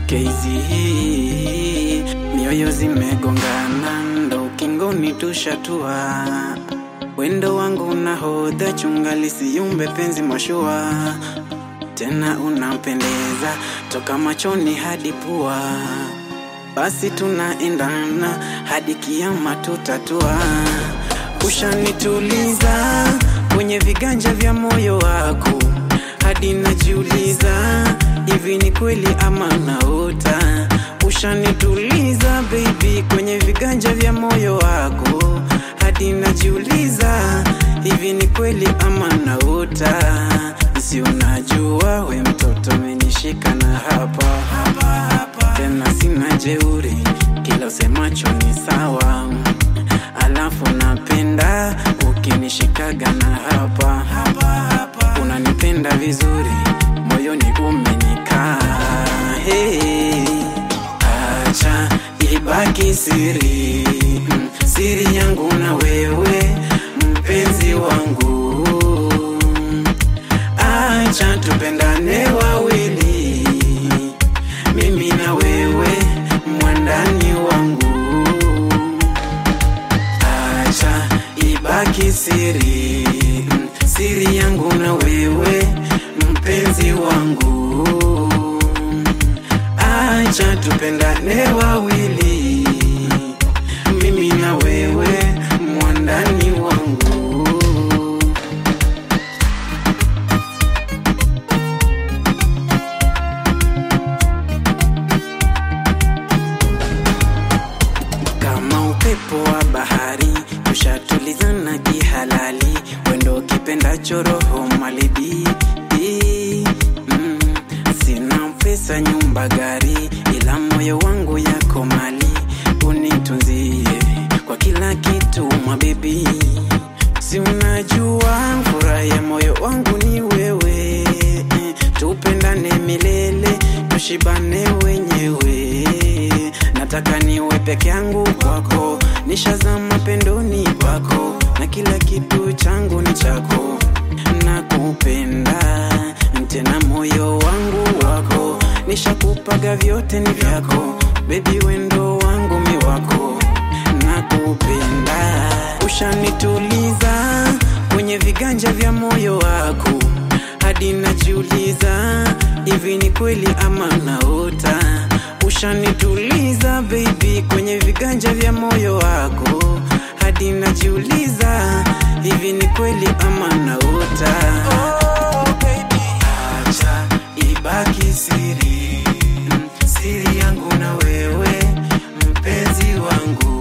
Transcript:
keizi hii mioyo zimegongana, ndo ukingoni tushatua. Wendo wangu nahodha, chunga lisiyumbe penzi mashua, tena unampendeza toka machoni hadi pua, basi tunaendana hadi kiama tutatua. Ushanituliza kwenye viganja vya moyo wako, hadi najiuliza hivi ni kweli ama naota. Ushanituliza baby kwenye viganja vya moyo wako, hadi najiuliza hivi ni kweli ama naota. Si unajua we mtoto umenishika na hapa tena, sina jeuri, kila usemacho ni sawa alafu napenda ukinishikaga na hapa unanipenda vizuri moyoni umenikaa hey, acha ibaki siri mm, siri yangu na wewe mpenzi wangu acha tupendane wawili mimi na wewe mwandani wangu acha ibaki siri mm, siri yangu na wewe mpenzi wangu acha tupendane wawili mimi na wewe mwandani wangu kama upepo wa bahari ushatulizana kihalali wendo kipendacho roho malidi mm, sina pesa nyumba gari ila moyo wangu yako mali unitunzie kwa kila kitu mabebi si unajua furaha ya moyo wangu ni wewe eh, tupendane milele tushibane wenyewe nataka niwe peke yangu kwako nishazama pendoni kwako na kila kitu changu ni chako nakupenda tena moyo wangu wako nishakupaga vyote ni vyako bebi wendo wangu mi wako nakupenda ushanituliza kwenye viganja vya moyo wako hadi najiuliza hivi ni kweli ama naota ushanituliza baby kwenye viganja vya moyo wako hadi najiuliza hivi ni kweli ama naota oh, baby. acha ibaki siri mm, siri yangu na wewe mpenzi wangu